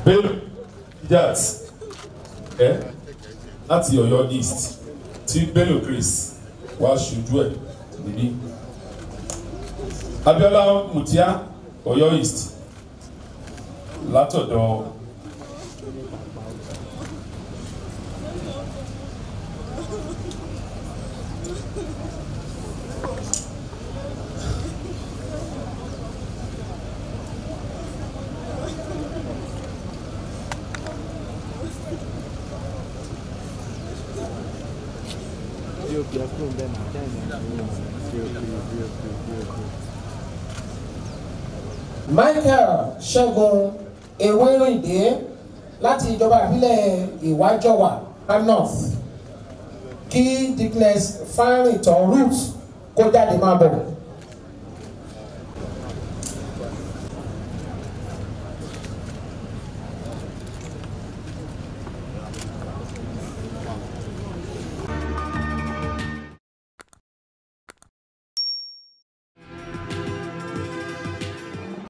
bello jat ẹ láti Ọ̀yọ́ east tí bello chris wá ṣojú ẹ níbí Abíọ́lá Mutia Ọ̀yọ́ east látọ̀dọ̀ bí o bí ẹ kúrò bẹ́ẹ̀ náà jáde náà bí o bí o bí o bí o bí o bí o. Michael Ṣẹ́gun Ewérìndé láti ìjọba ìbílẹ̀ Ìwájọwà North kí Dickness Fáyìntàn Root kó jáde máa bọ̀.